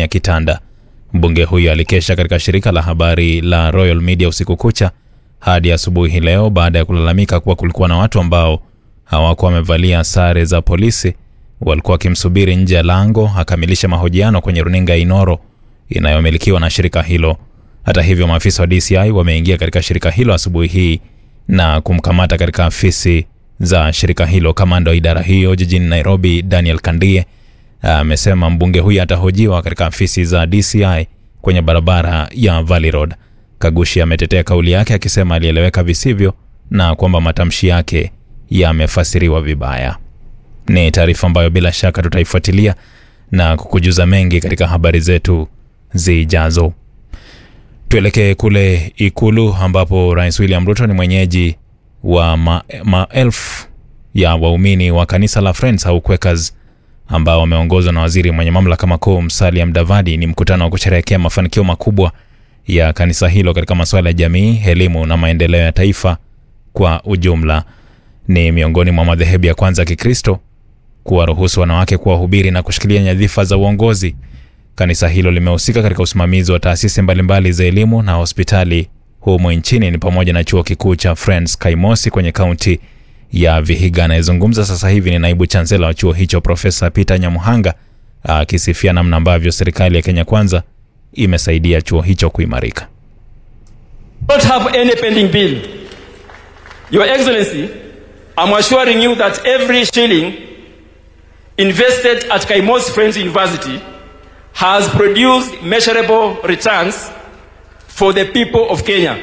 ya kitanda. Mbunge huyo alikesha katika shirika la habari la Royal Media usiku kucha hadi asubuhi leo baada ya kulalamika kuwa kulikuwa na watu ambao hawakuwa wamevalia sare za polisi, walikuwa wakimsubiri nje ya lango akamilishe mahojiano kwenye runinga ya Inoro inayomilikiwa na shirika hilo. Hata hivyo, maafisa wa DCI wameingia katika shirika hilo asubuhi hii na kumkamata katika afisi za shirika hilo. Kamanda wa idara hiyo jijini Nairobi, Daniel Kandie, amesema mbunge huyo atahojiwa katika afisi za DCI kwenye barabara ya Valley Road. Kagushi ametetea kauli yake akisema alieleweka visivyo na kwamba matamshi yake yamefasiriwa vibaya. Ni taarifa ambayo bila shaka tutaifuatilia na kukujuza mengi katika habari zetu zijazo. Tuelekee kule Ikulu ambapo Rais William Ruto ni mwenyeji wa ma maelfu ya waumini wa kanisa la Friends au Quakers ambao wameongozwa na waziri mwenye mamlaka makuu Musalia Mudavadi. Ni mkutano wa kusherehekea mafanikio makubwa ya kanisa hilo katika masuala ya jamii, elimu na maendeleo ya taifa kwa ujumla. Ni miongoni mwa madhehebu ya kwanza ya Kikristo kuwaruhusu wanawake kuwahubiri na kushikilia nyadhifa za uongozi. Kanisa hilo limehusika katika usimamizi wa taasisi mbalimbali za elimu na hospitali humu nchini, ni pamoja na chuo kikuu cha Friends Kaimosi kwenye kaunti ya Vihiga. Anayezungumza sasa hivi ni naibu chansela wa chuo hicho Profesa Peter Nyamuhanga akisifia namna ambavyo serikali ya Kenya Kwanza imesaidia chuo hicho kuimarika. don't have any pending bill. Your Excellency, I'm assuring you that every shilling invested at Kaimos Friends University has produced measurable returns for the people of Kenya.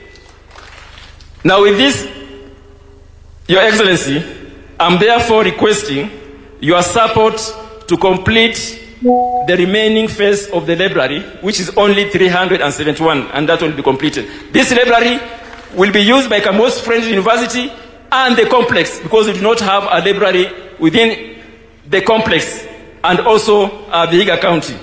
Now, with this, Your Excellency, I'm therefore requesting your support to complete the remaining phase of the library, which is only 371, and that will be completed. This library will be used by Kamos Friends University and the complex because we do not have a library within the complex and also uh, Vihiga County.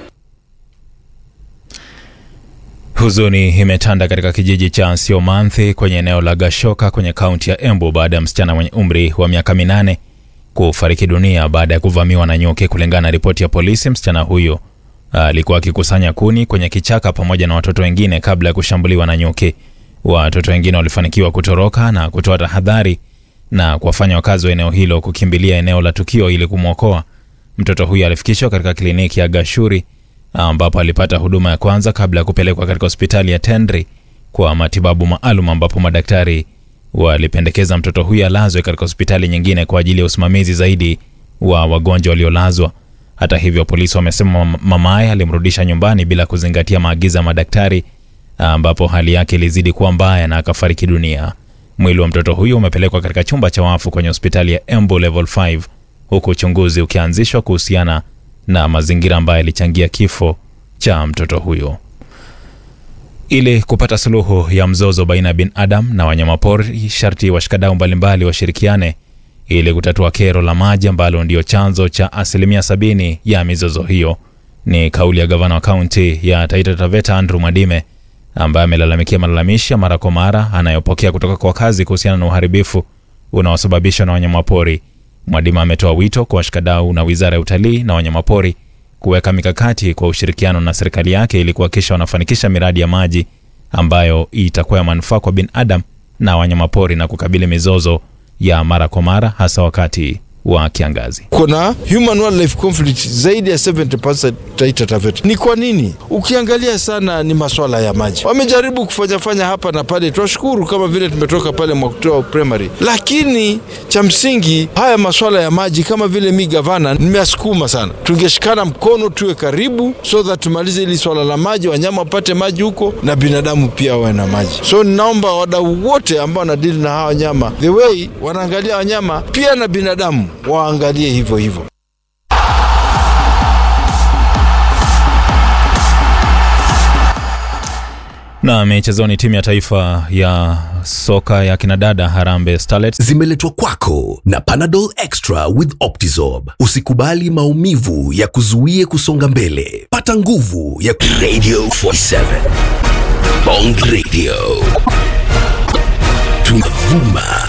Huzuni imetanda katika kijiji cha Siomanthi kwenye eneo la Gashoka kwenye kaunti ya Embu baada ya msichana mwenye umri wa miaka minane kufariki dunia baada ya kuvamiwa na nyuki. Kulingana na ripoti ya polisi, msichana huyo alikuwa akikusanya kuni kwenye kichaka pamoja na watoto wengine kabla ya kushambuliwa na nyuki. Watoto wengine walifanikiwa kutoroka na kutoa tahadhari na kuwafanya wakazi wa eneo hilo kukimbilia eneo la tukio ili kumwokoa. Mtoto huyo alifikishwa katika kliniki ya Gashuri ambapo alipata huduma ya kwanza kabla ya kupelekwa katika hospitali ya Tendri kwa matibabu maalum, ambapo madaktari walipendekeza mtoto huyo alazwe katika hospitali nyingine kwa ajili ya usimamizi zaidi wa wagonjwa waliolazwa. Hata hivyo, polisi wamesema mamaye alimrudisha nyumbani bila kuzingatia maagizo ya madaktari, ambapo hali yake ilizidi kuwa mbaya na akafariki dunia. Mwili wa mtoto huyo umepelekwa katika chumba cha wafu kwenye hospitali ya Embu Level 5 huku uchunguzi ukianzishwa kuhusiana na mazingira ambayo yalichangia kifo cha mtoto huyo. Ili kupata suluhu ya mzozo baina ya binadamu na wanyamapori, sharti washikadau mbalimbali washirikiane ili kutatua kero la maji ambalo ndio chanzo cha asilimia sabini ya mizozo hiyo. Ni kauli ya gavana wa kaunti ya Taita Taveta Andrew Mwadime ambaye amelalamikia malalamishi ya mara kwa mara anayopokea kutoka kwa wakazi kuhusiana na uharibifu unaosababishwa na wanyamapori. Mwadima ametoa wito kwa washikadau na wizara ya utalii na wanyamapori kuweka mikakati kwa ushirikiano na serikali yake ili kuhakikisha wanafanikisha miradi ya maji ambayo itakuwa ya manufaa kwa binadamu na wanyamapori na kukabili mizozo ya mara kwa mara hasa wakati wa kiangazi. kuna human wildlife conflict zaidi ya 70% Taita Taveta. Ni kwa nini? Ukiangalia sana ni maswala ya maji. Wamejaribu kufanya fanya hapa na pale, twashukuru kama vile tumetoka pale Mwakutoa primary, lakini cha msingi haya maswala ya maji, kama vile mi gavana nimeasukuma sana, tungeshikana mkono tuwe karibu, so that tumalize hili swala la maji, wanyama wapate maji huko na binadamu pia wawe na maji. So ninaomba wadau wote ambao wanadili na hawa wanyama, the way wanaangalia wanyama pia na binadamu waangalie hivyo hivyo. Na michezoni, timu ya taifa ya soka ya kinadada Harambee Starlets zimeletwa kwako na Panadol Extra with Optizorb. Usikubali maumivu ya kuzuie kusonga mbele. Pata nguvu ya Radio 47 Bond Radio. Tunavuma